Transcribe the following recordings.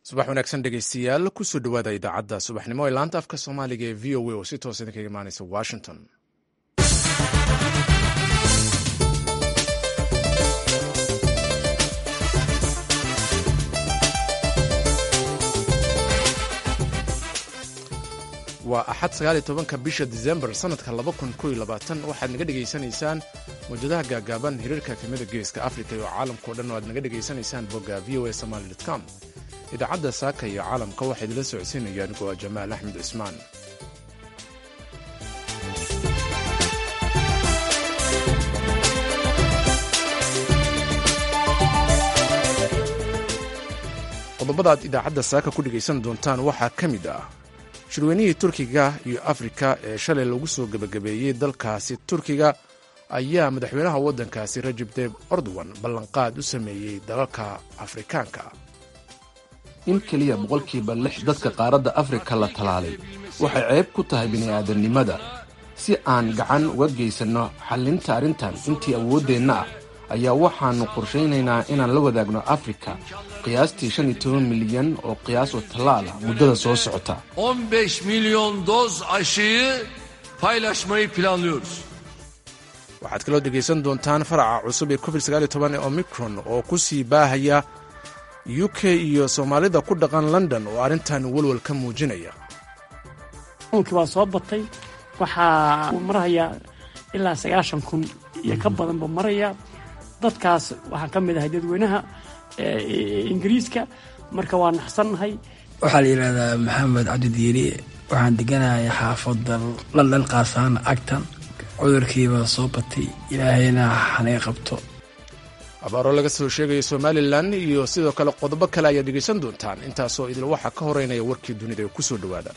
subax wanaagsan dhegeystayaal kusoo dhowaada idaacadda subaxnimo ee laanta afka soomaaliga ee v o a oo si toos idinkaga imaaneysa washington waa axad sagaaliyo tobanka bisha disembar sanadka laba kun kow iyo labaatan waxaad naga dhegaysanaysaan mawjadaha gaagaaban hiriirka efemada geeska afrika iyo caalamkao dhan oo aad naga dhegaysanaysaan bogga v o a somaali com idaacadda saaka iyo caalamka waxaa idinla socodsiinaya anigoo ah jamaal axmed cismaan qodobada aad idaacadda saaka ku dhegaysan doontaan waxaa ka mid ah shirweynihii turkiga iyo afrika ee shalay lagu soo gebagabeeyey dalkaasi turkiga ayaa madaxweynaha waddankaasi rajab tayib erdogan ballanqaad u sameeyey dalalka afrikaanka in keliya boqolkiiba lix dadka qaaradda afrika la talaalay waxay ceeb ku tahay bini'aadamnimada si aan gacan uga geysanno xallinta arrintan intii awooddeenna ah ayaa waxaannu qorshaynaynaa inaan la wadaagno afrika qiyaastii shan iyo toban milyan oo qiyaas oo tallaal ah muddada soo socota milyon doz aşıyı paylaşmayı planlıyoruz. waxaad kaloo dhegaysan doontaan faraca cusub ee covid ee omicron oo ku sii baahaya u k iyo soomaalida ku dhaqan london oo arrintan walwal ka muujinaya unkii waa soo batay waxaa uu marahayaa ilaa sagaashan kun iyo ka badan buu maraya dadkaas waxaan ka mid ahay dadweynaha ingiriiska marka waa naxsannahay waxaa la yidhahdaa maxamed cabdidiiri waxaan deganahay xaafadda london qaasaan agtan cudurkiibaa soo batay ilaahayna hanaga qabto abaaro laga soo sheegaya somalilan iyo sidoo kale qodobo kale ayaad dhegaysan doontaan intaasoo idil waxaa ka horeynaya warkii dunida ee ku soo dhowaada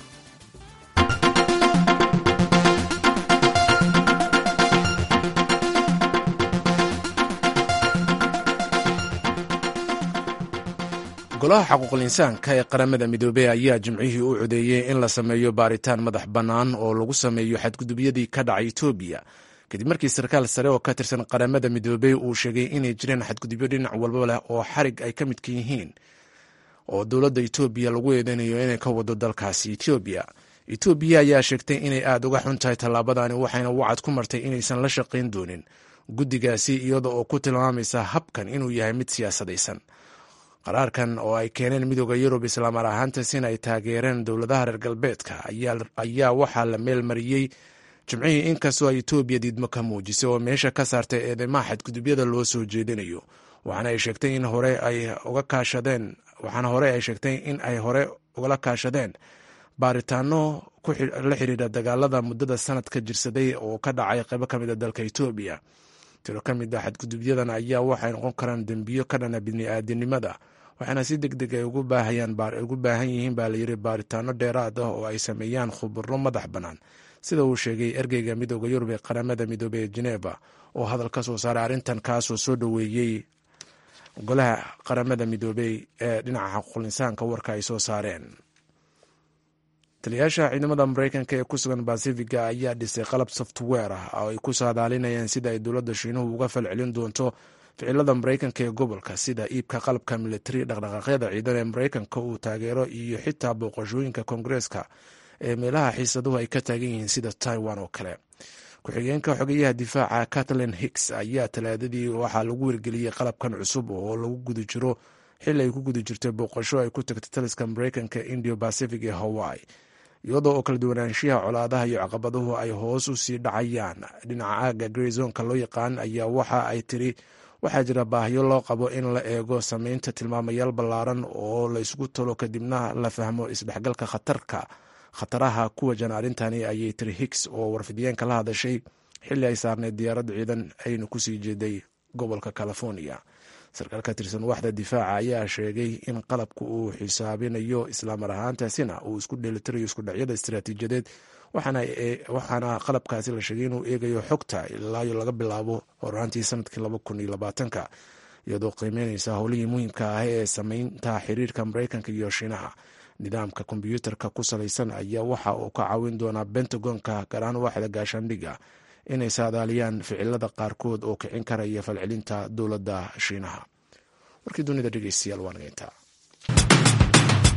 golaha xaquuqul insaanka ee qaramada midoobey ayaa jimcihii u codeeyey in la sameeyo baaritaan madax bannaan oo lagu sameeyo xadgudubyadii ka dhacay etoobiya kadib markii sarkaal sare oo ka tirsan qaramada midoobey uu sheegay inay jireen xadgudubyo dhinac walba leh oo xarig ay ka midka yihiin oo dowladda etoobiya lagu eedeynayo inay ka wado dalkaasi etoobiya etoobiya ayaa sheegtay inay aad uga xun tahay tallaabadani waxayna wacad ku martay inaysan la shaqayn doonin guddigaasi iyada oo ku tilmaamaysa habkan inuu yahay mid siyaasadaysan qaraarkan oo ay keeneen midooda yurub islaamar ahaantaasina ay taageereen dowladaha reer galbeedka ayaa waxaa la meel mariyey jimcihii inkastoo ay etoobiya diidmo ka muujisay oo meesha ka saartay eedeymaha xadgudubyada loo soo jeedinayo waxaana ay sheegtay in hore ay uga kaashadeen waxaana hore ay sheegtay in ay hore ugala kaashadeen baaritaano la xiriira dagaalada muddada sanadka jirsaday oo ka dhacay qaybo ka mid a dalka etoobiya tiro ka mid a xadgudubyadan ayaa waxay noqon karaan dembiyo ka dhana bini'aadinimada waxaana si deg deg ay ugu baahan yihiin baa layiri baaritaano dheeraad ah oo ay sameeyaan khuburo madax bannaan sida uu sheegay ergeyga midooda yurub ee qaramada midoobey ee jeneva oo hadal ka soo saaray arrintan kaasoo soo dhoweeyey golaha qaramada midoobey ee dhinaca xaquuqul insaanka warka ay soo saareen taliyaasha ciidamada mareykanka ee ku sugan basifiga ayaa dhisay qalab software ah oo ay ku saadaalinayaan sida ay dowladda shiinuhu uga falcelin doonto ficilada mareykanka ee gobolka sida iibka qalabka militari dhaqdhaqaaqyada ciidan ee mareykanka uu taageero iyo xitaa booqashooyinka koongareeska ee meelaha xiisaduhu ay ka taagan yihiin sida taiwan oo kale ku-xigeenka xogeyaha difaaca kathleen hicks ayaa talaadadii waxaa lagu wargeliyey qalabkan cusub oo lagu guda jiro xili ay ku guda jirtay booqasho ay ku tagtay taliska mareykanka indio pacific ee hawaii iyadoo oo kala duwanaanshiyaha colaadaha iyo caqabaduhu ay hoos u sii dhacayaan dhinaca aaga greyzonka loo yaqaan ayaa waxa ay tiri waxaa jira baahiyo loo qabo in la eego sameynta tilmaamayaal ballaaran oo la isugu talo kadibna la fahmo isdhexgalka khatarka khataraha ku wajan arrintani ayay tiri hicks oo warfidiyeenka la hadashay xilli ay saarneyd diyaarad ciidan ayna kusii jeeday gobolka california sarkaal ka tirsan waxda difaaca ayaa sheegay in qalabku uu xisaabinayo islaamar ahaantaasina uu isku dheelitirayo iskudhacyada istaraatiijiyadeed waxaana qalabkaasi la sheegay inuu eegayo xogta ilaayo laga bilaabo horaantii sanadkii laba kun iyo labaatanka iyadoo qiimeyneysa howlihii muhiimka ah ee sameynta xiriirka mareykanka iyo shiinaha nidaamka kombyuutarka ku salaysan ayaa waxa uu ka caawin doonaa bentagonka garaan waaxda gaashaandhiga inay saadaaliyaan ficilada qaarkood oo kicin karaya falcelinta dowladda shiinaha warkii dunida dhegeystayaal waa nageyntaa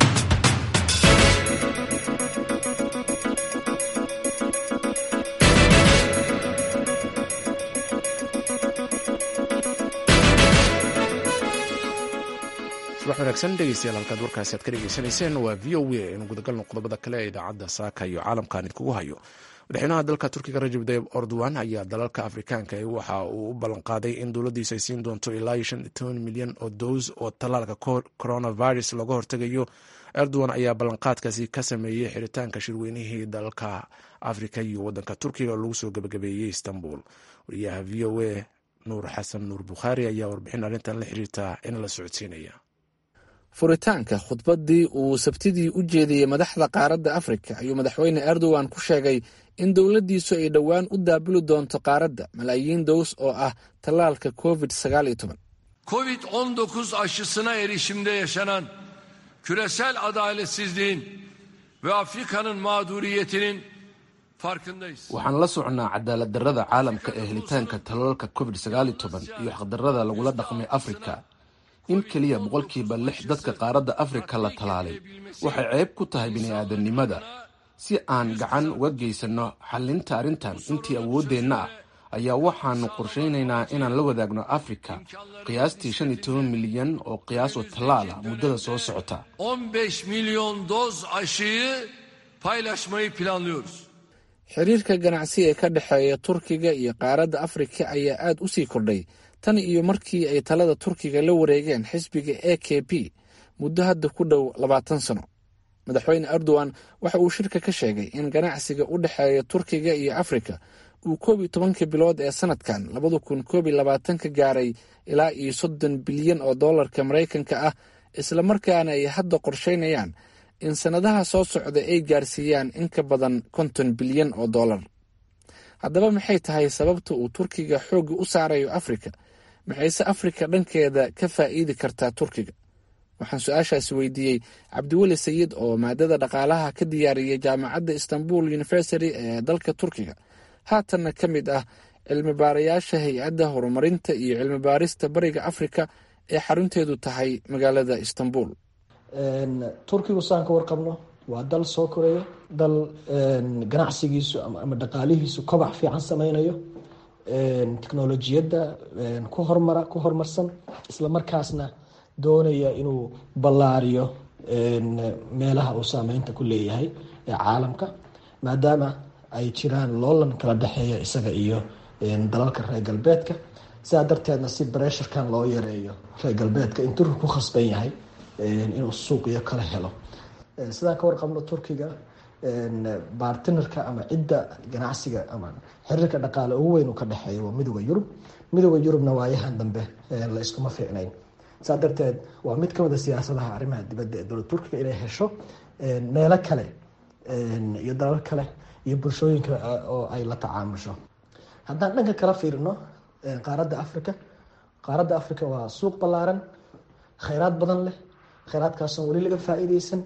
subax wanaagsan dhegeystayaal halkaad warkaasi aad ka dhegeysanayseen waa v o a inu gudagalno qodobada kale ee idaacadda saaka iyo caalamkan idkugu hayo madaxweynaha dalka turkiga rajab tayib erdogan ayaa dalalka afrikaanka waxa uu u ballanqaaday in dowladdiisu ay siin doonto ilaa shan iyo toban milyan oo dows oo tallaalka coronavirus looga hortegayo erdogan ayaa ballanqaadkaasi ka sameeyey xiritaanka shirweynihii dalalka afrika iyo wadanka turkiga oo lagu soo gebagabeeyey istanbul wariyaha v o a nuur xasan nuur bukhaari ayaa warbixin arrintan la xiriirta in la socodsiinaya furitaanka khudbaddii uu sabtidii u jeediyey madaxda qaaradda afrika ayuu madaxweyne erdogan ku sheegay in dowladdiisu ay dhowaan u daabuli doonto qaaradda malaayiin dows oo ah tallaalka covid sagaal iyo toban Covid 19 aşısına erişimde yaşanan küresel adaletsizliğin ve Afrika'nın mağduriyetinin farkındayız. waxaan la socnaa cadaalad darrada caalamka ee helitaanka talaalka covid sagaal iyo toban iyo xaqdarrada lagula dhaqmay afrika in keliya boqolkiiba lix dadka qaaradda afrika la talaalay waxay ceeb ku tahay bini'aadanimada si aan gacan uga geysanno xallinta arrintan intii awooddeenna ah ayaa waxaannu qorshaynaynaa inaan la wadaagno afrika qiyaastii shan iyo toban milyan oo qiyaas oo tallaala muddada soo socota 15 milyon doz aşıyı paylaşmayı planlıyoruz. xiriirka ganacsi ee ka dhexeeya turkiga iyo qaaradda afrika ayaa aad u sii kordhay tan iyo markii ay talada turkiga la wareegeen xisbiga a k p muddo hadda ku dhow labaatan sano madaxweyne erdogan waxa uu shirka ka sheegay in ganacsiga u dhexeeya turkiga iyo afrika uu koob iyo tobankii bilood ee sanadkan labada kun koob iyo labaatanka gaaray ilaa iyo soddon bilyan oo dollarka maraykanka ah islamarkaana ay hadda qorsheynayaan in sannadaha soo socda ay gaarsiiyaan in ka badan konton bilyan oo dollar haddaba maxay tahay sababta uu turkiga xoogga u saarayo afrika maxayse afrika dhankeeda ka faa'iidi kartaa turkiga waxaan su-aashaasi weydiiyey cabdiweli sayid oo maadada dhaqaalaha ka diyaariyay jaamacadda istanbul university ee dalka turkiga haatanna ka mid ah cilmi baarayaasha hay-adda horumarinta iyo cilmi baarista bariga afrika ee xarunteedu tahay magaalada istanbul turkigu saan ka warqabno waa dal soo koreeya dal ganacsigiisu ama dhaqaalihiisu kobac fiican sameynayo teknolojiyadda ku hormara ku horumarsan islamarkaasna doonaya inuu ballaariyo meelaha uu saameynta ku leeyahay ee caalamka maadaama ay jiraan loolan kala dhexeeya isaga iyo dalalka reer galbeedka sidaa darteedna si bresharkan loo yareeyo reer galbeedka in turki ku khasban yahay inuu suuqiyo kala helo sidaan ka warqabno turkiga bartinarka ama cidda ganacsiga ama xiriirka dhaqaale ugu weyn uu ka dhexeeyo waa midooda yurub midooda yurubna waayahan dambe la iskuma fiicnayn saa darteed waa mid kamid a siyaasadaha arrimaha dibadda ee dowlad turkiga inay hesho meelo kale iyo dalal kale iyo bulshooyin kale oo ay la tacaamusho haddaan dhanka kala fiirino qaaradda africa qaaradda africa waa suuq ballaaran kheyraad badan leh kheyraadkaasoon weli laga faa-iideysan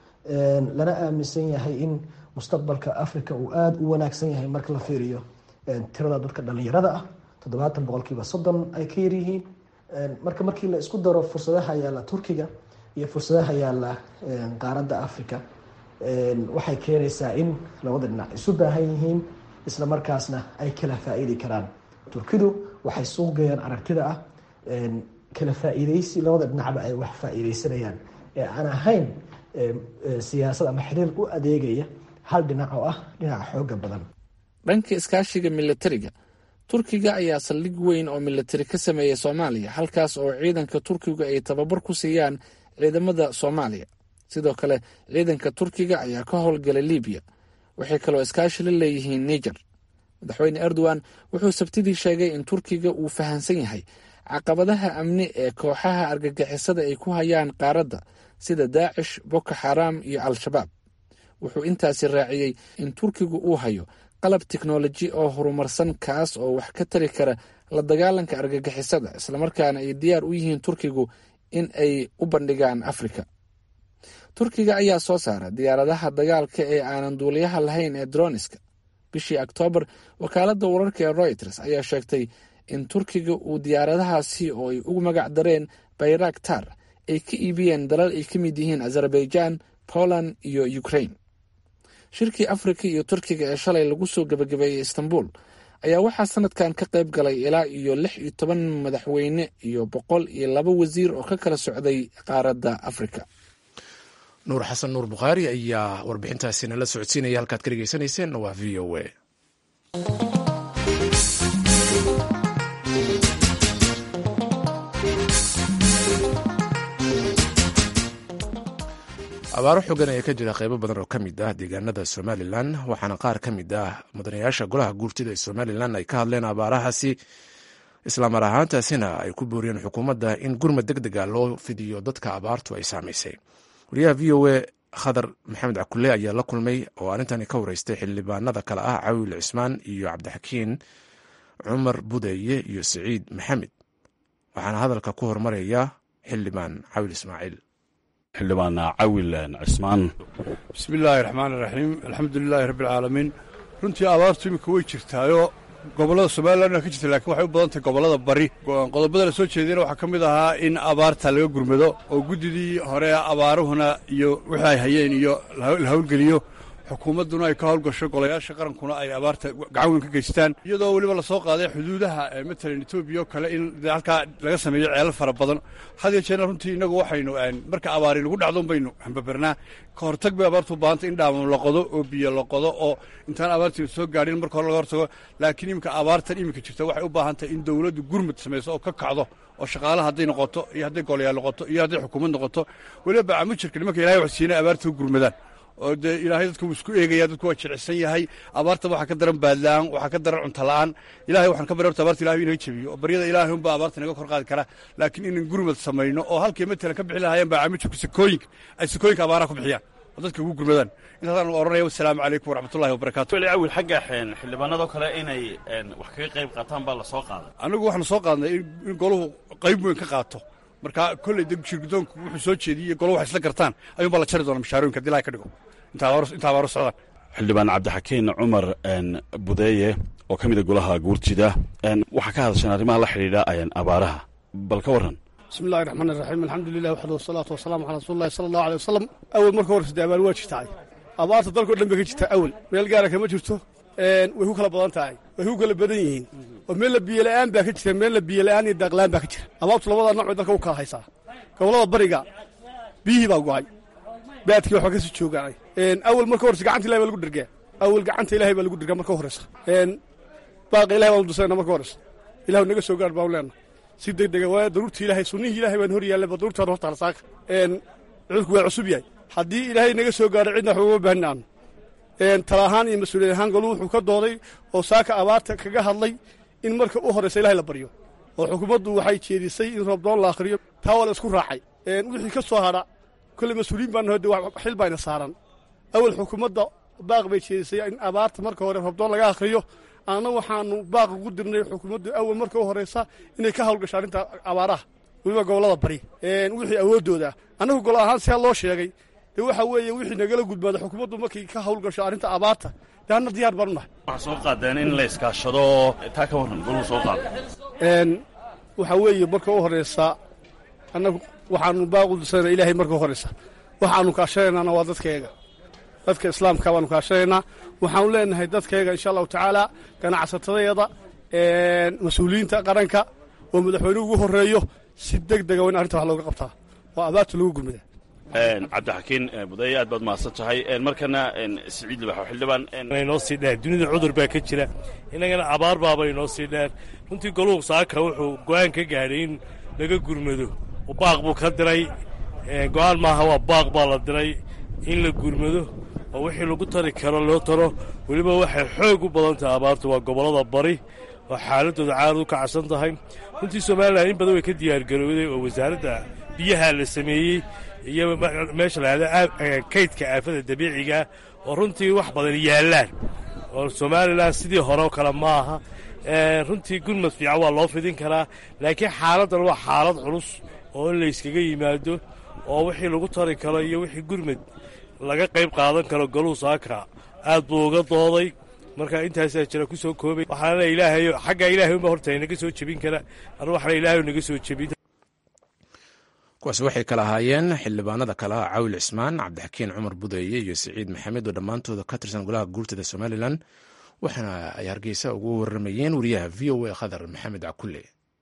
lana aaminsan yahay in mustaqbalka africa uu aada u wanaagsan yahay marka la fiiriyo tirada dadka dhalinyarada ah toddobaatan boqolkiiba soddon ay ka yaryihiin marka markii la isku daro fursadaha yaalla turkiga iyo fursadaha yaalla qaaradda africa waxay keenaysaa in labada dhinac isu baahan yihiin isla markaasna ay kala faa-iidi karaan turkidu waxay suuqgeeyaan aragtida ah kala faa-iideysi labada dhinacba ay wax faa-iideysanayaan ee aan ahayn siyaasad ama xiriir u adeegaya hal dhinac oo ah dhinaca xooga badan dhanka iskaashiga milatariga turkiga ayaa saldhig weyn oo milatari ka sameeya soomaaliya halkaas oo ciidanka turkiga ay tababar ku siiyaan ciidamada soomaaliya sidoo kale ciidanka turkiga ayaa ka howlgalay libiya waxay kaloo iskaashi la leeyihiin niger madaxweyne erdogan wuxuu sabtidii sheegay in turkiga uu fahamsan yahay caqabadaha amni ee kooxaha argagixisada ay ku hayaan qaaradda sida daacish boko xaraam iyo al-shabaab wuxuu intaasi raaciyey in turkigu uu hayo qalab teknoloji oo horumarsan kaas oo wax ka tari kara la dagaalanka argagixisada islamarkaana ay diyaar u yihiin turkigu in ay u bandhigaan afrika turkiga ayaa soo saara diyaaradaha dagaalka ee aanan duuliyaha lahayn ee droniska bishii oktoobar wakaaladda wararka ee royters ayaa sheegtay in turkiga uu diyaaradahaasi oo ay ugu magac dareen bayraktar ay ka iibiyeen dalal ay ka mid yihiin azerbaijan poland iyo ukraine shirkii afrika iyo turkiga ee shalay lagu soo gebagabeeyey istanbul ayaa waxaa sanadkan ka qayb galay ilaa iyo lix iyo toban madaxweyne iyo boqol iyo laba wasiir oo ka kala socday qaaradda afrika nuur xasan nuur bukhaari ayaa warbixintaasi nala socodsiinaya halkaad ka dhegeysanayseen waa v o a abaaro xogan ayaa ka jira qaybo badan oo ka mid ah deegaanada somalilan waxaana qaar ka mid ah mudanayaasha golaha guurtida ee somalilan ay ka hadleen abaarahaasi islaamar ahaantaasina ay ku booriyeen xukuumadda in gurmad deg dega loo fidiyo dadka abaartu ay saamaysay wariyaha v o a khadar maxamed cakule ayaa la kulmay oo arrintani ka wareystay xildhibaanada kale ah cawil cismaan iyo cabdixakiin cumar budeeye iyo siciid maxamed waxaana hadalka ku hormaraya xildhibaan cawil ismaaciil xildhibaan cawil cismaan bismi illaahi raxmaani raxiim alxamdulilaahi rabbialcaalamiin runtii abaartu iminka way jirtaayoo gobollada somalilan ka jirta lakiin waxay u badan tahay gobollada bari qodobada la soo jeedayna waxaa ka mid ahaa in abaarta laga gurmado oo guddidii hore abaaruhuna iyo wixii ay hayeen iyo la hawlgeliyo xukuumadduna ay ka howlgasho golayaasha qarankuna ay abaarta gacan weyn ka geystaan iyadoo weliba lasoo qaaday xuduudaha matalan etoobiya oo kale in halkaa laga sameeyo ceelal fara badan had iyo jeerna runtii innagu waxaynu marka abaari lagu dhacdoon baynu hambabernaa ka hortag bay abaartu u baahantay in dhaamo la qodo oo biyo la qodo oo intaan abaartii soo gaadhin marka hore laga hortago laakiin iminka abaartan iminka jirta waxay u baahan tahay in dowladdu gurmud samayso oo ka kacdo oo shaqaalaha hadday noqoto iyo hadday golayaal noqoto iyo hadday xukuumad noqoto weliba bacamujirka nimanka ilahay wax siinay abaarta u gurmadaan oo dee ilaahay dadku wuu isku eegaya dadku waa jilicsan yahay abaarta waxaa ka daran baadla'aan waxaa ka daran cuntala'aan ilahay waxaan ka barya horta abaarta ilahay inaga jebiyo oo baryada ilaahay unbaa abaarta inaga kor qaadi kara laakiin inan gurmad samayno oo halkii matalan ka bixi lahaayeen baa caamijirku sakooyinka ay sakooyinka abaaraha ku bixiyaan oo dadka ugu gurmadaan intaasaan oranaya wasalaamu calaykum waraxmatullahi wabarakatu weli awil xagga xildhibaanadoo kale inay wax kaga qayb qaataan baa la soo qaaday annagu waxaanu soo qaadnay in golahu qayb weyn ka qaato marka kolley de shirgudoonku wuxuu soo jeediyey golahu wax isla gartaan ayuunbaa la jari doona mashaarooyinka hadii ilahay ka dhigo inta abaaro socdaan xildhibaan cabdixakiin cumar budeeye oo ka mida golaha guurtida waxaa ka hadasheen arrimaha la xidhiidha abaaraha bal ka warran bismi illahi raxmaan iraxiim alxamdulilah waxdu wasalaatu wasalaamu calaa rasuuli llahi sala allahu alay wasalam awel marka horeysa dee abaar waa jirtaay abaarta dalkao dhan bay ka jirtaa awel meel gaara kama jirto way ku kala badan tahay way ku kala badan yihiin oo meel la biyola'aan baa ka jira meel la biyola'aan iyo daaqla'aan baa ka jira abaartu labada nooc bay dalka u kala haysaa gobollada bariga biyihii baa go'ay baadkii waxba ka sii joogaanay awel marka horeysa gacanta ilahay baa lagu dhergaa awel gacanta ilahay baa lagu dhergaa marka horeysa baaqa ilahay baan dusayna marka horeysa ilahu naga soo gaar baan leenna si degdega waa daruurta ilaahay sunnihii ilahay baan hor yaallay ba daruurtaan horta halsaaka cudurku waa cusub yahay haddii ilaahay naga soo gaaro cidna waxba uma baahni aanu tala ahaan iyo mas-uuliyad ahaan golu wuxuu ka dooday oo saaka abaarta kaga hadlay in marka u horeysa ilahay la baryo oo xukuumaddu waxay jeedisay in roobdoon la akhriyo taa waa la isku raacay wixii ka soo hadha kolley mas-uuliyiin baan hode xil bayna saaran awel xukuumadda baaq bay jeedisay in abaarta marka hore roobdoon laga akhriyo anna waxaanu baaq ugu dirnay xukuumaddu awel marka u horeysa inay ka hawlgasho arrinta abaaraha weliba gobollada bari wixii awooddooda annagu gol ahaan siaa loo sheegay dee waxa weeye wixii nagala gudbaada xukuumaddu markay ka hawlgasho arrinta abaarta dee anna diyaar baanu nahay waxaa soo qaadeen in la iskaashado taa ka warran goluu soo qaada waxaa weeye marka u horeysa annagu waxaanu baaqu dusayna ilaahay marka u horeysa waxaanu kaashanaynaana waa dadkayaga dadka islaamka baanu kaashanaynaa waxaanu leenahay dadkayaga insha allahu tacaala ganacsatadayada mas-uuliyiinta qaranka oo madaxweynuhu ugu horreeyo si deg dega waa in arrinta wax looga qabtaa oo abaarta lagu gurmada cabdixakiin budeeye aad baad mahadsan tahay markana siciid libaxo xildhibaan inoo sii dheer dunida cudur baa ka jira innagana abaar baaba inoo sii dheer runtii goluhu saaka wuxuu go'aan ka gaadhay in laga gurmado baaq buu ka diray go'aan maaha waa baaq baa la diray in la gurmado oo wixii lagu tari karo loo taro weliba waxay xoog u badan tahay abaartu waa gobollada bari oo xaaladooda caarad u kacsan tahay runtii somalilan in badan way ka diyaargarowday oo wasaaradda biyaha la sameeyey iyo meesha lahahda kaydka aafada dabiiciga oo runtii wax badan yaallaan oo somalilan sidii hore oo kale ma aha runtii gurmad fiican waa loo fidin karaa laakiin xaaladdan waa xaalad culus oo in layskaga yimaado oo wixii lagu tari karo iyo wixii gurmad laga qayb qaadan karo goluu saaka aad buu uga dooday marka intaasaa jira ku soo koobay waxaana ilaahay xagga ilaahay unba horta naga soo jebin kara anu waxna ilaahay naga soo jebin kuwaas waxay kala ahaayeen xildhibaanada kale ah cawil cismaan cabdixakiin cumar budeeye iyo siciid maxamed oo dhammaantooda ka tirsan golaha guurtada somalilan waxaana ay hargeysa ugu waramayeen wariyaha v o a khadar maxamed cakulle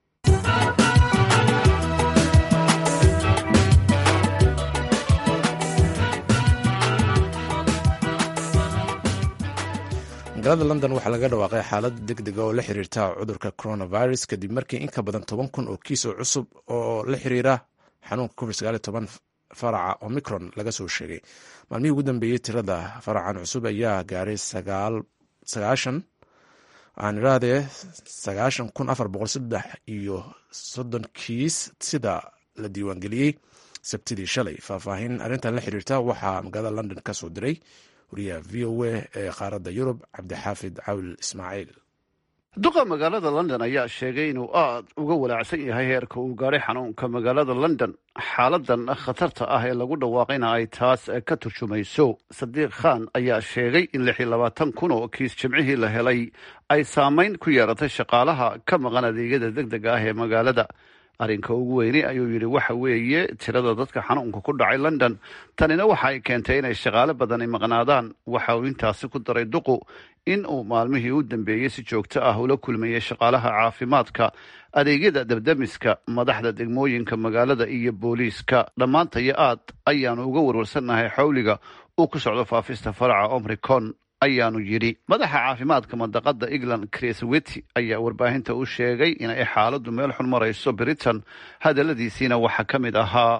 magaalada london waxaa laga dhawaaqay xaalad deg dega oo la xiriirta cudurka coronavirus kadib markii in ka badan toban kun oo kiis oo cusub oo la xiriira xanuunka covid faraca omicron laga soo sheegay maalmihii ugu dambeeyey tirada faracan cusub ayaa gaaray sagaashan aan irahdee sagaashan kun afar boqol saddex iyo soddon kiis sida la diiwaangeliyey sabtidii shalay faahfaahin arrintan la xiriirta waxaa magaalada london ka soo diray wariyaha v o a ee qaaradda yurub cabdixaafid cawil ismaaciil duqa magaalada london ayaa sheegay inuu aad uga walaacsan yahay heerka uu gaadhay xanuunka magaalada london xaaladan khatarta ah ee lagu dhawaaqayna ay taas ka turjumayso sadiiq khan ayaa sheegay in lix iyo labaatan kun oo kiis jimcihii la helay ay saamayn ku yeeratay shaqaalaha ka maqan adeegyada deg dega ah ee magaalada arrinka ugu weyni ayuu yidhi waxa weeye tirada dadka xanuunka ku dhacay london tanina waxa ay keentay inay shaqaale badani maqnaadaan waxa uu intaasi ku daray duqu in uu maalmihii u dambeeyey si joogto ah ula kulmayay shaqaalaha caafimaadka adeegyada dabdamiska madaxda degmooyinka magaalada iyo booliiska dhammaantayo aad ayaanu uga warwarsannahay xawliga uu ku socdo faafista faraca omricon ayaanu yidhi madaxa caafimaadka mandaqada england chris wity ayaa warbaahinta u sheegay inay xaaladdu meel xun marayso britain hadaladiisiina waxaa ka mid ahaa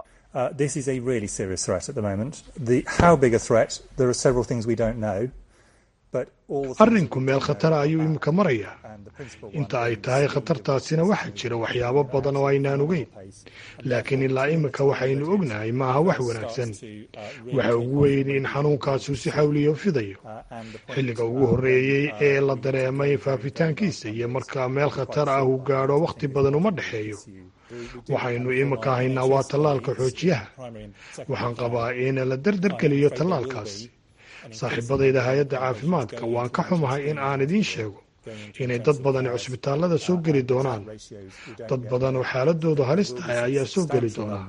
arrinku meel khatara ayuu iminka marayaa inta ay tahay khatartaasina waxaa jira waxyaabo badan oo aynaan ogeyn laakiin ilaa iminka waxaynu ognahay maaha wax wanaagsan waxa ugu weyni in xanuunkaasu si xawliyo fidayo xilliga ugu horreeyey ee la dareemay faafitaankiisa iyo marka meel khatar ah uu gaadho wakhti badan uma dhexeeyo waxaynu iminka haynaa waa tallaalka xoojiyaha waxaan qabaa in la dardargeliyo tallaalkaasi saaxiibadayda hay-adda caafimaadka waan ka xumahay in aan idiin sheego inay dad badani cusbitaallada soo geli doonaan dad badan oo xaaladoodu halis tahay ayaa soo geli doonaa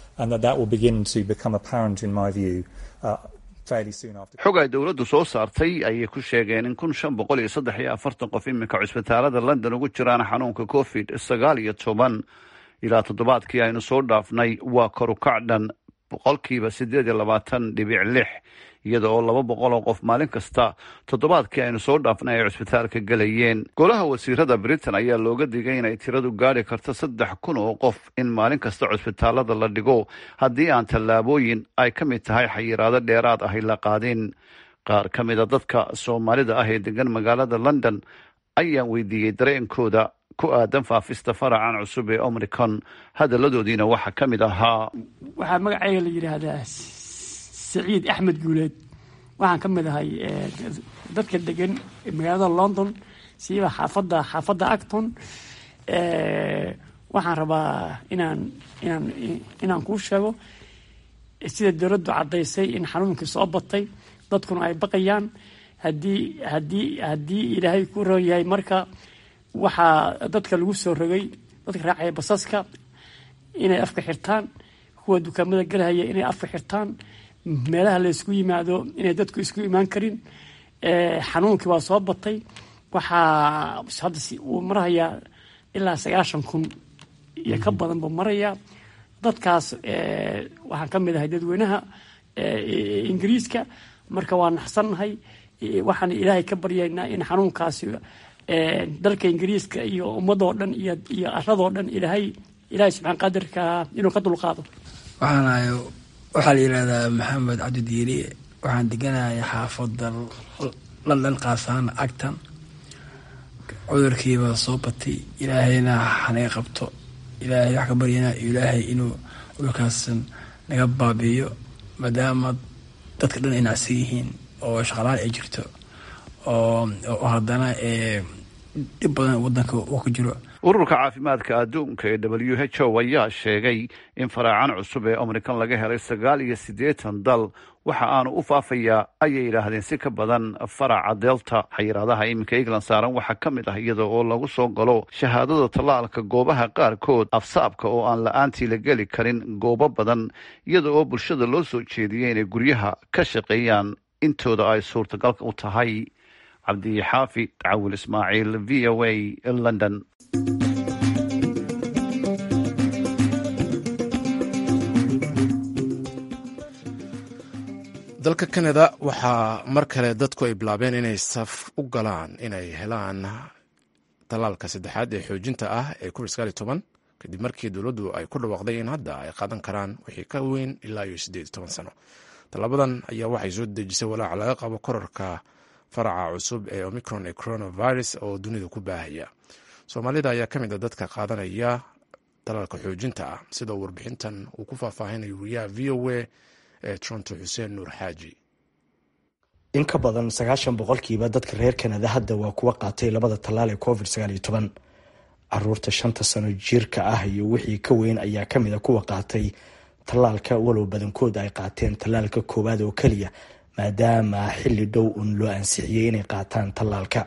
xog ay dowladdu soo saartay ayay ku sheegeen in kun shan boqol iyo saddex iyo afartan qof iminka cusbitaalada london ugu jiraan xanuunka covid sagaal iyo toban ilaa toddobaadkii aynu soo dhaafnay waa korukacdhan boqolkiiba siddeed iyo labaatan dhibic lix iyada oo laba boqol oo qof maalin kasta toddobaadkii aynu soo dhaafnay ay cusbitaalka gelayeen golaha wasiirada britain ayaa looga digay inay tiradu gaadhi karto saddex kun oo qof in maalin kasta cusbitaalada la dhigo haddii aan tallaabooyin ay ka mid tahay xayiraado dheeraad ahy la qaadin qaar ka mida dadka soomaalida ah ee degan magaalada london ayaan weydiiyey dareenkooda ku aadan faafista faracan cusub ee omricon hadaladoodiina waxaa ka mid ahaa waxaa magacayga la yidhaahdaa saciid axmed guuleed waxaan ka mid ahay dadka degan magaalada london siiba xaafadda xaafadda acton waxaan rabaa inaan inaan inaan kuu sheego sida dowladdu caddaysay in xanuunkii soo batay dadkuna ay baqayaan haddii haddii haddii ilaahay ku roon yahay marka waxaa dadka lagu soo rogay dadka raacaya basaska inay afka xirtaan kuwa dukaamada galahaya inay afka xirtaan meelaha la isku yimaado inay dadku isku imaan karin xanuunkii waa soo batay waxaa hadda uu marahayaa ilaa sagaashan kun iyo ka badan buu marayaa dadkaas waxaan ka mid ahay dadweynaha ingiriiska marka waa naxsannahay waxaan ilaahay ka baryaynaa in xanuunkaasi dalka ingiriiska iyo ummadoo dhan iyo aradoo dhan ilaahay ilaahay subxaan qadirka inuu ka dulqaado waxaan ahay waxaa la yidhahdaa maxamed cabdidiiri waxaan deganahay xaafadda london qaasaan agtan cudurkiiba soo batay ilaahayna hanaga qabto ilaahay wax ka baryana ilaahay inuu cudurkaasan naga baabiiyo maadaama dadka dhan ay nacsan yihiin oo shaqalaan ay jirto oo haddana dhib badan wadanka uu ku jiro ururka caafimaadka adduunka ee w h o ayaa sheegay in faraacan cusub ee omrikan laga helay sagaal iyo siddeetan dal waxa aanu u faafayaa ayay yidhaahdeen si ka badan faraca delta xayiraadaha iminka england saaran waxaa ka mid ah iyada oo lagu soo galo shahaadada tallaalka goobaha qaarkood afsaabka oo aan la-aantii la geli karin goobo badan iyada oo bulshada loo soo jeediyey inay guryaha ka shaqeeyaan intooda ay suurtagalka u tahay cabdixaafid cawil ismaaciil v o a london dalka kanada waxaa mar kale dadku ay bilaabeen inay saf u galaan inay helaan tallaalka saddexaad ee xoojinta ah ee covid sagaal iyo toban kadib markii dowladdu ay ku dhawaaqday in hadda ay qaadan karaan wixii ka weyn ilaa iyo siddeed iyo toban sano tallaabadan ayaa waxay soo dejisay walaac laga qabo korarka faraca cusub ee omicron ee coronavirus oo dunida ku baahaya soomaalida ayaa ka mid a dadka qaadanaya tallaalka xoojinta ah sida uu warbixintan uu ku faahfaahinayo wariyaha v o a ee toronto xuseen nuur xaaji in ka badan sagaashan boqolkiiba dadka reer kanada hadda waa kuwa qaatay labada tallaal ee covid sagaal iyo toban caruurta shanta sano jirka ah iyo wixii ka weyn ayaa ka mid a kuwa qaatay tallaalka walow badankood ay qaateen tallaalka koowaad oo keliya maadaama xilli dhow un loo ansixiyey inay qaataan tallaalka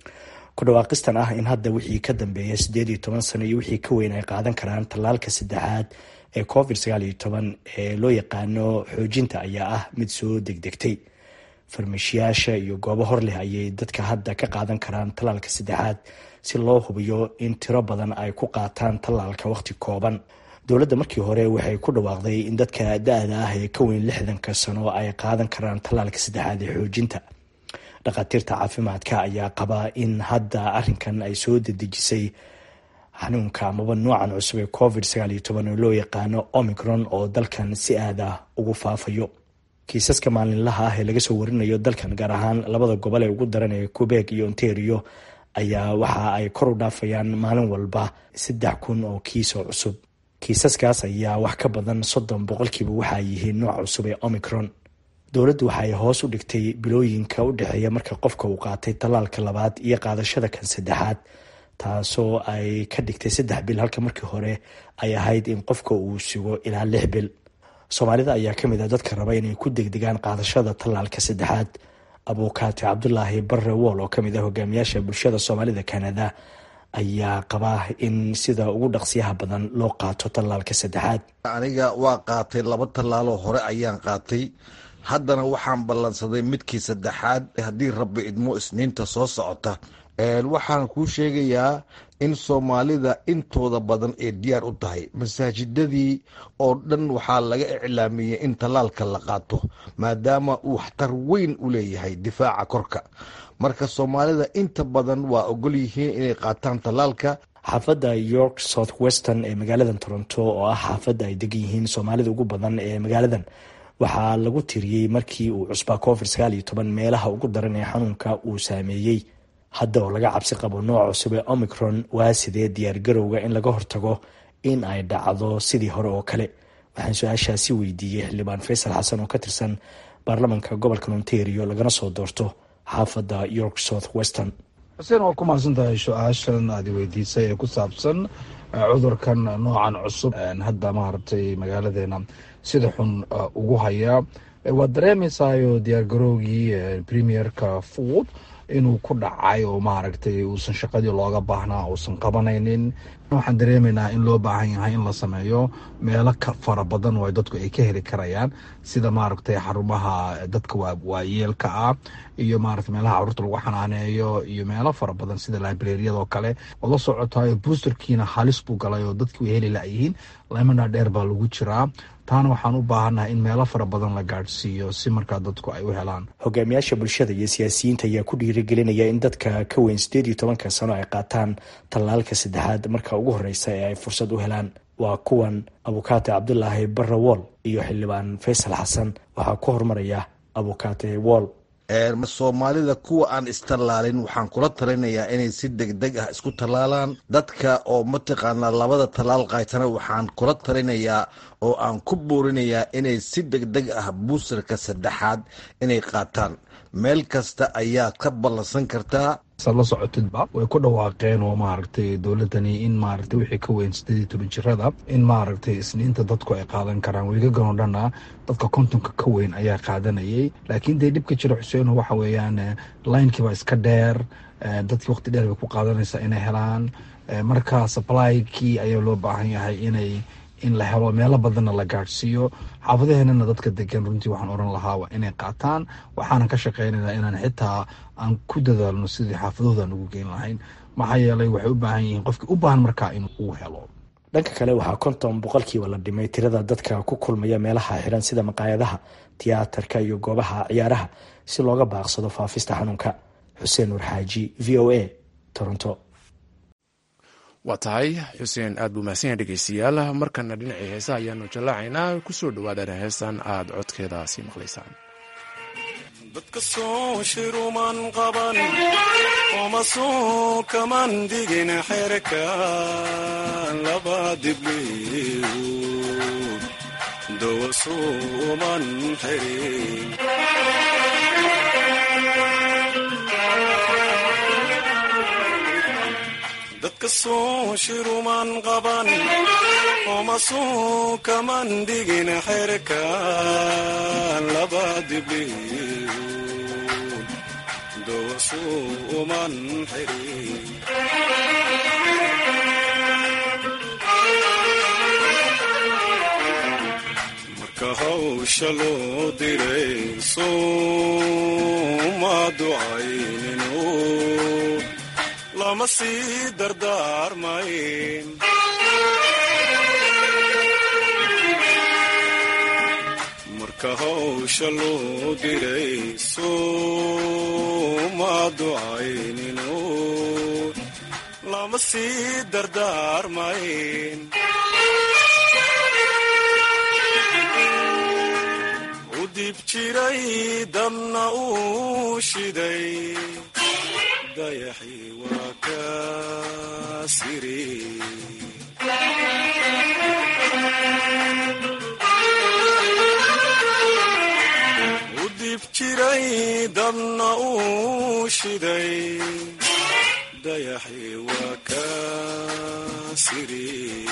ku dhawaaqistan ah in hadda wixii ka dambeeya siddeed iyo toban sano iyo wixii ka weyn ay qaadan karaan tallaalka saddexaad ee covid sagaal iyo toban ee loo yaqaano xoojinta ayaa ah mid soo degdegtay farmashiyaasha iyo goobo hor leh ayay dadka hadda ka qaadan karaan tallaalka saddexaad si loo hubiyo in tiro badan ay ku qaataan tallaalka waqti kooban dowladda markii hore waxay ku dhawaaqday in dadka da-da ah ee ka weyn lixdanka sano ay qaadan karaan tallaalka saddexaad ee xoojinta dhakhaatiirta caafimaadka ayaa qaba in hadda arinkan ay soo dedejisay xanuunka amaba noocan cusub ee covid sagaal iyo toban oo loo yaqaano omicron oo dalkan si aad ah ugu faafayo kiisaska maalinlaha ah ee laga soo warinayo dalkan gaar ahaan labada gobol ee ugu daran ee quebec iyo ontario ayaa waxa ay kor u dhaafayaan maalin walba saddex kun oo kiis oo cusub kiisaskaas ayaa wax ka badan soddon boqolkiiba waxaa yihiin nooc cusub ee omicron dowladdu waxay hoos u dhigtay bilooyinka u dhexeeya marka qofka uu qaatay tallaalka labaad iyo qaadashada kan saddexaad taasoo ay ka dhigtay saddex bil halka markii hore ay ahayd in qofka uu sugo ilaa lix bil soomaalida ayaa ka mid ah dadka raba inay ku degdegaan qaadashada tallaalka saddexaad abuukaati cabdulaahi barre wool oo kamid ah hogaamiyaasha bulshada soomaalida kanada ayaa qabaa in sida ugu dhaqsiyaha badan loo qaato tallaalka saddexaad aniga waa qaatay laba tallaaloo hore ayaan qaatay haddana waxaan ballansaday midkii saddexaad haddii rabbi idmo isniinta soo socota waxaan kuu sheegayaa in soomaalida intooda badan ee diyaar u tahay masaajidadii oo dhan waxaa laga iclaamiyey in tallaalka la qaato maadaama uu waxtar weyn u leeyahay difaaca korka marka soomaalida inta badan waa ogol yihiin inay qaataan tallaalka xaafadda york south western ee magaalada toronto oo ah xaafadda ay degan yihiin soomaalida ugu badan ee magaaladan waxaa lagu tiriyey markii uu cusbaa covid sagaal iyo toban meelaha ugu daran ee xanuunka uu saameeyey hadda oo laga cabsi qabo nooc cusub ee omicron waa sidee diyaargarowga in laga hortago in ay dhacdo sidii hore oo kale waxaan su-aashaasi weydiiyey xildhibaan faysal xasan oo ka tirsan baarlamanka gobolka ontario lagana soo doorto xaafadda york south western xuseen waa ku mahadsan tahay su-aashan aad weydiisay ee ku saabsan cudurkan noocan cusub hadda maaragtay magaaladeena sida xun ugu haya waad dareemaysayo diyaargarowgii premierka food inuu ku dhacay oo maaragtay uusan shaqadii looga baahnaa uusan qabanaynin waxaan dareemaynaa in loo baahan yahay in la sameeyo meelo ka fara badan oo dadku ay ka heli karayaan sida maaragtay xarumaha dadka waayeelka ah iyo maaragtay meelaha caruurta lagu xanaaneeyo iyo meelo fara badan sida librariyadoo kale oo la socotayo boosterkiina halis buu galay oo dadki way heli layihiin lemana dheer baa lagu jiraa taana waxaan u baahannahay in meelo fara badan la gaadhsiiyo si markaa dadku ay u helaan hogaamiyaasha bulshada iyo siyaasiyiinta ayaa ku dhiirigelinaya in dadka ka weyn siddeed iyo tobanka sano ay qaataan tallaalka saddexaad marka ugu horreysa ee ay fursad u helaan waa kuwan abukaate cabdulaahi barre wool iyo xildhibaan faysal xasan waxaa ku horumaraya abukaate wool soomaalida kuwa aan istallaalin waxaan kula talinayaa inay si degdeg ah isku tallaalaan dadka oo mataqaanaa labada tallaal qaatana waxaan kula talinayaa oo aan ku boorinayaa inay si degdeg ah buusarka saddexaad inay qaataan meel kasta ayaa ka ballansan kartaa la socotidba way ku dhawaaqeen oo maaragtay dowladani in maaragtay wixii ka weyn sideed iyo toban jirada in maaragtay isniinta dadku ay qaadan karaan weegagan oo dhanna dadka kontonka ka weyn ayaa qaadanayay laakiin dee dhibka jira xuseeno waxa weeyaan linekiiba iska dheer dadkii waqti dheer bay ku qaadanaysaa inay helaan marka supply-kii ayaa loo baahan yahay inay in la helo meelo badanna la gaadhsiiyo xaafadaheenana dadka degan runtii waxaan oran lahaa waa inay qaataan waxaanan ka shaqeynayna inaan xitaa aan ku dadaalno sidii xaafadahoodan ugu geyn lahayn maxaa yeelay waxay u baahan yihiin qofkii u baahan markaa in uu helo dhanka kale waxaa konton boqolkiiba la dhimay tirada dadka ku kulmaya meelaha xiran sida maqaayadaha tiyaatarka iyo goobaha ciyaaraha si looga baaqsado faafista xanuunka xuseen nuur xaaji v o a toronto waa tahay xuseen aad buu mahadsan yahay dhegeystayaal markana dhinacii heesaha ayaanu jallaacaynaa kusoo dhawaada heestan aad codkeeda sii maqlaysaan dadka soo shiruman qaban oma soo kaman digin xerka laba dibliu dawa suuman xirin dadka soo shiruman qaban oma soo kaman digin xerka laba dibliu dawa suuman xirin marka hawsha loo diray sooma ducayninu lama sii dardaarmayn marka hawsha loo diray sooma ducayninu lama sii dardaarmayn u dib jiray dabna uu shiday dayaxii waa ka siri u dib jiray dabna uu shiday dayaxii waa ka siri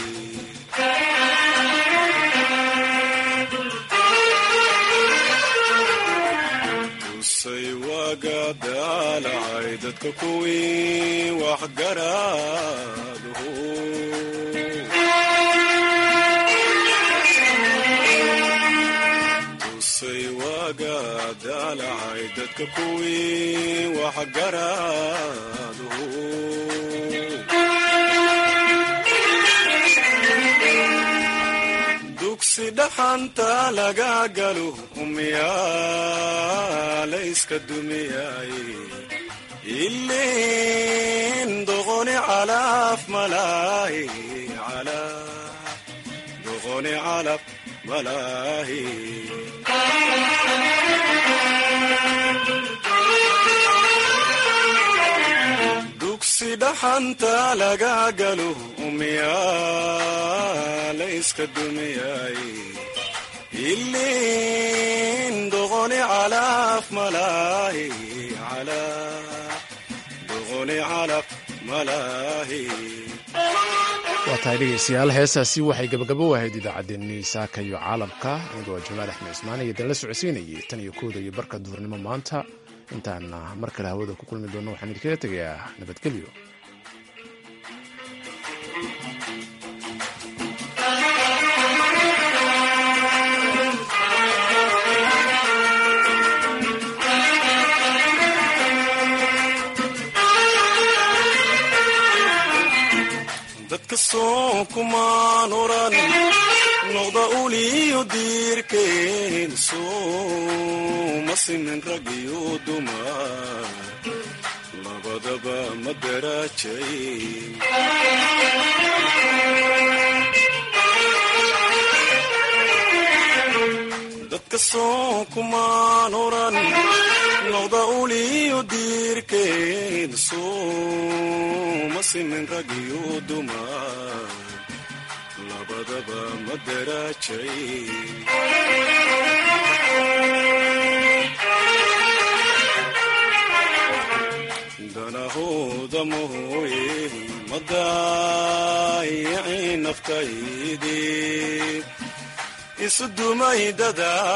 tusay waaga daalacay dadka kuwii waxgaraadhu tusay waaga daalacay dadka kuwii waxgaraadhu dugsi dhaxanta laga galo umyaa layska dumiyay ilin doqoni calaf malaahi doqoni calaf malaahi dugsi dhaxanta laga galo umyaa layska dumiyay ilin doqoni calaf malaahi doqoni calaf malaahi waa tahay dhegeystayaal heestaasi waxay gabagabo ahayd idaacaddeenii saaka iyo caalamka anigoo jamaal axmed cismaan iyo dan la socodsiinayay tan iyo kooda iyo barka duhurnimo maanta intaan mar kale hawada ku kulmi doonno waxaan idinkaga tegayaa nabadgelyo dadka soo kumaan oran noqda uliyo diirkeen sooma simin rag iyo dumar labadaba ma daraajay dadka soo kumaan oran noqda uliyo diirkeen sooma simin rag iyo dumar labadaba ma daraajay danahooda mooye ma daayicin naftaydii isu dumay dada